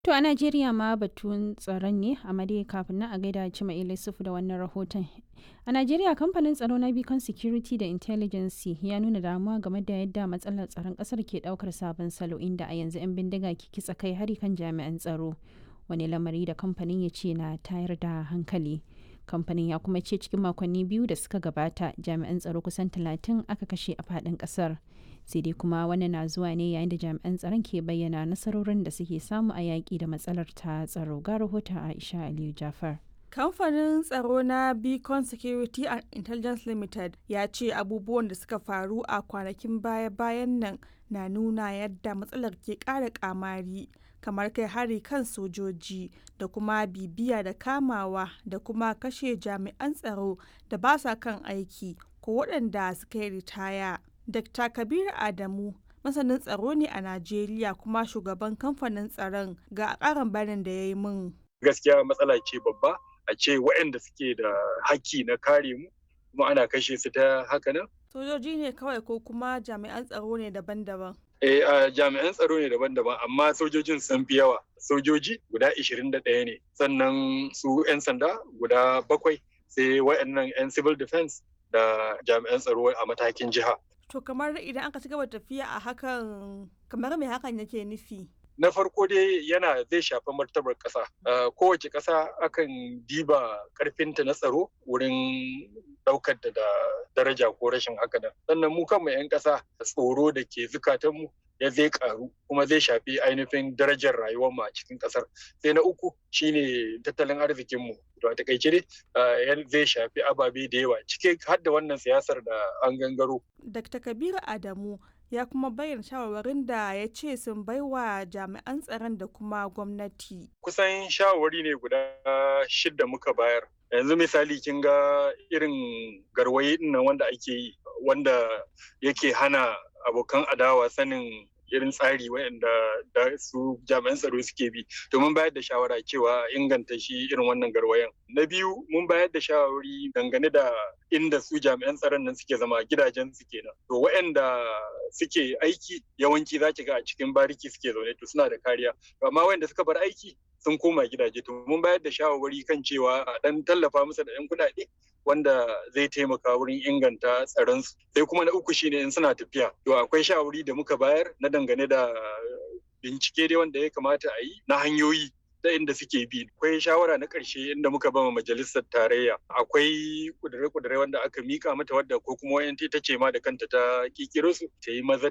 To a Najeriya ma batun tsaron ne amma dai kafin nan a gaida Cima Ilisufu da wannan rahoton. A Najeriya kamfanin tsaro na Beacon Security da Intelligence ya nuna damuwa game da yadda matsalar tsaron kasar ke daukar sabon salo inda a yanzu 'yan bindiga ke kitsa kai hari kan jami'an tsaro. Wani lamari da kamfanin ya ce na tayar da hankali. Kamfanin ya kuma ce cikin makonni biyu da suka gabata jami'an tsaro kusan talatin aka kashe a faɗin ƙasar. sai dai kuma wannan na zuwa ne yayin da jami'an tsaron ke bayyana nasarorin da suke samu a yaƙi da matsalar ta tsaro ga rahoton aisha aliyu jafar kamfanin tsaro na beacon security and intelligence limited ya ce abubuwan da suka faru a kwanakin baya-bayan nan na nuna yadda matsalar ke ƙara kamari kamar kai hari kan sojoji da kuma bibiya da kamawa da kuma kashe jami'an tsaro da ba sa kan aiki ko waɗanda suka yi ritaya Dr. Kabir Adamu masanin tsaro ne a Najeriya kuma shugaban kamfanin tsaron ga ƙarin bayanin da ya yi min. Gaskiya matsala ce babba a ce waɗanda suke da haƙƙi na kare mu kuma ana kashe su ta haka nan. Sojoji ne kawai ko kuma jami'an tsaro ne daban-daban. Eh, uh, jami'an tsaro ne daban-daban amma sojojin sun fi yawa. Sojoji guda 21 ne sannan su 'yan sanda guda bakwai sai waɗannan 'yan civil defense da jami'an tsaro a matakin jiha. To kamar idan aka ci gaba tafiya a hakan kamar me hakan yake nufi? Na farko dai yana zai shafi martabar ƙasa. Kowace ƙasa akan diba ƙarfinta na tsaro wurin ɗaukar da daraja ko rashin haka nan. Sannan mu kanmu 'yan ƙasa tsoro da ke zukatanmu ya zai karu kuma zai shafi ainihin darajar rayuwar mu a cikin kasar sai na uku shine tattalin arzikin mu to a takaice dai zai shafi ababe da yawa cike har da wannan siyasar da an gangaro Dr. Kabiru Adamu ya kuma bayyana shawarwarin da ya ce sun baiwa jami'an tsaron da kuma gwamnati. Kusan shawarwari ne guda shidda muka bayar. Yanzu misali kin ga irin garwaye nan wanda ake yi wanda yake hana abokan adawa sanin irin tsari waɗanda da su jami'an tsaro suke bi domin bayar da shawara cewa inganta shi irin wannan garwayan na biyu mun bayar da shawari dangane da inda su jami'an tsaron nan suke zama gidajen su kenan to waɗanda suke aiki yawanci za ki ga a cikin bariki suke zaune to suna da kariya amma waɗanda suka bar aiki sun koma gidaje to mun bayar da shawarwari kan cewa a dan tallafa musu da 'yan kuɗaɗe wanda zai taimaka wurin inganta tsaronsu sai kuma na uku shine in suna tafiya to akwai shawari da muka bayar na dangane da bincike dai wanda ya kamata a yi na hanyoyi da inda suke bi akwai shawara na ƙarshe inda muka bama majalisar tarayya akwai kudure-kudure wanda aka mika mata wadda ko kuma wayan ta ce ma da kanta ta kikiro su ta yi maza